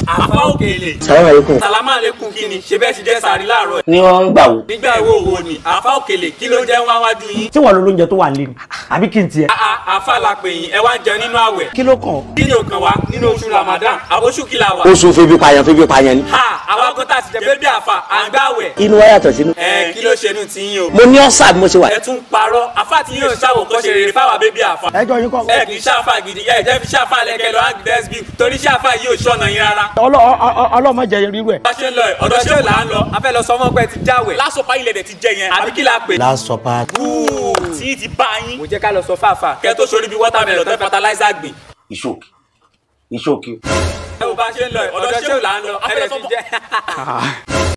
àfa òkèlè. salamu aleykum. sàlámà lẹkùn kí ni ṣe bẹ́ẹ̀ ṣe jẹ́ sàrí láàárọ̀ ẹ̀. ni wọ́n ń gbà wò. nígbà wo wo ni àfa òkèlè kí ló jẹ́ wá wájú yín. tí wọ́n lo lóúnjẹ tó wà nílé ni àbí kí n tiẹ̀. àà àfa la pè yín ẹ wá ń jẹ nínú àwẹ̀. kí ló kàn ọ́. kí ni ò kàn wá nínú oṣù ramadan àbóṣù kí la wà. oṣù febi payan febi payan ni. ha àwa kan tá a ti jẹ bébí àfa à ń gbàwẹ̀. inú wa yàtọ̀ sínú. ẹ kí ló ṣe nù tí yín o. mo ní ọ̀sà bí mo ṣe wà. ẹ tún parọ́ àfa tí yóò ṣàwò kọ́ ṣe rere fáwa bébí àfa. ẹjọ́ yín kọ́. ẹ kì í ṣàfà gidi ẹ jẹ́ fi ṣàfà lẹ́kẹ́ lọ ági dẹ́sbí torí ṣàfà yìí ò ṣọ̀nà yín rárá. ọlọ́mọ jẹ irú ẹ̀. bá ṣe ń lọ ẹ ọ̀dọ̀ ṣé ò là ń lọ a fẹ́ lọ sọ fún ọgbẹ́ ti jáwẹ̀ lásọpá ilẹ̀ dẹ̀ ti jẹ yẹn àbí kí la pè. last supper. Búù, tí ti bá yín. mo jẹ́ ká lọ sọ fàáfà. kẹ́ tó sori bí wọ́tàmẹ́lọ̀ tẹ́ fertilizer gbìn. ìṣòkì ìṣòkì. ẹ wo bá ṣe ń lọ ẹ ọ̀dọ̀ ṣé ò là ń lọ a fẹ́ lọ ti jẹ.